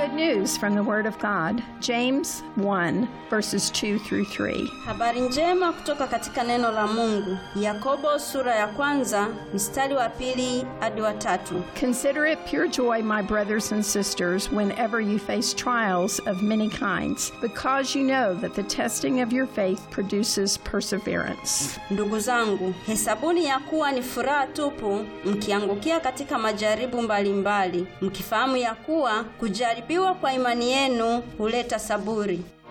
Good news from the Word of God, James 1, verses 2 through 3. Habari njema kutoka katika neno la Mungu. Yakobo sura ya kwanza mstari wa pili hadi wa tatu. Consider it pure joy, my brothers and sisters, whenever you face trials of many kinds, because you know that the testing of your faith produces perseverance. Ndugu zangu, hesabuni ya kuwa ni furaha tupu mkiangukia katika majaribu mbalimbali, mkifahamu ya kuwa kujaribiwa kwa imani yenu huleta saburi.